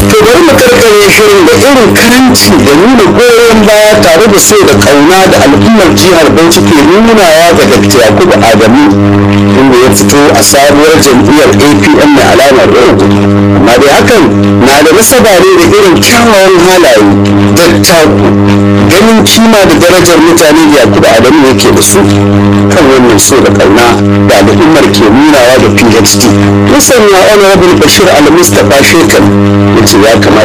to bari mu karkare shirin da irin karanci da nuna goyon baya tare da so da kauna da al'ummar jihar bauchi ke nunawa ga dr yakubu adamu inda ya fito a sabuwar jam'iyyar apm mai alamar rogo amma dai hakan na da nasaba ne da irin kyawawan halaye dattaku ganin kima da darajar mutane da yakubu adamu yake da su kan wannan so da kauna da al'ummar ke nunawa da phd musanya honorable bashir al-mustapha shekar ya ce ya kamata